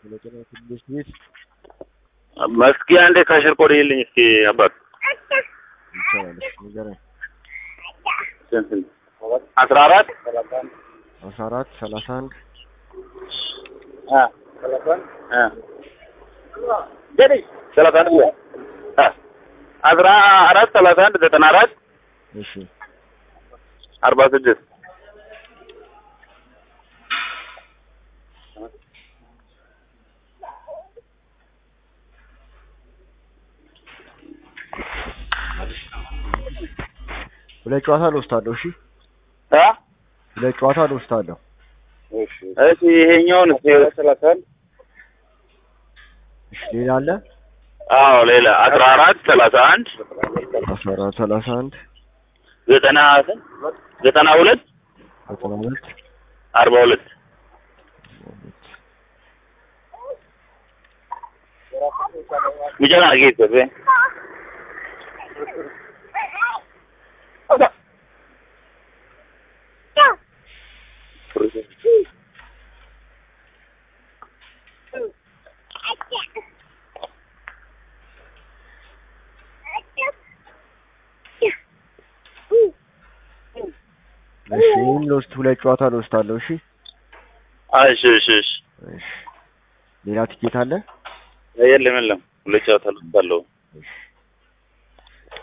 ስለጤና ትንሽ ቤት መስኪ አንዴ ካሽር ኮድ ይልኝ እስኪ አባት ይቻላል። እሺ ንገረኝ። ስንት ስንት? አስራ አራት አስራ አራት ሰላሳ አንድ አ አ ሰላሳ አንድ አ አስራ አራት ሰላሳ አንድ ዘጠና አራት እሺ አርባ ስድስት ሁለት ጨዋታ ልወስዳለሁ። እሺ አ ሁለት ጨዋታ ልወስዳለሁ። እሺ ይሄኛውን እስኪ ሰላሳ አንድ እሺ ሌላ አለ? አዎ ሌላ አስራ አራት ሰላሳ አንድ አስራ አራት ሰላሳ አንድ ዘጠና ስንት? ዘጠና ሁለት ዘጠና ሁለት አርባ ሁለት Mijangan gitu, Be. እሺ ይህን ልወስድ ሁለት ጨዋታ ልወስዳለሁ። እሺ እሺ እሺ እሺ እሺ ሌላ ትኬት አለ? የለም የለም ሁለት ጨዋታ ልወስዳለሁ። እሺ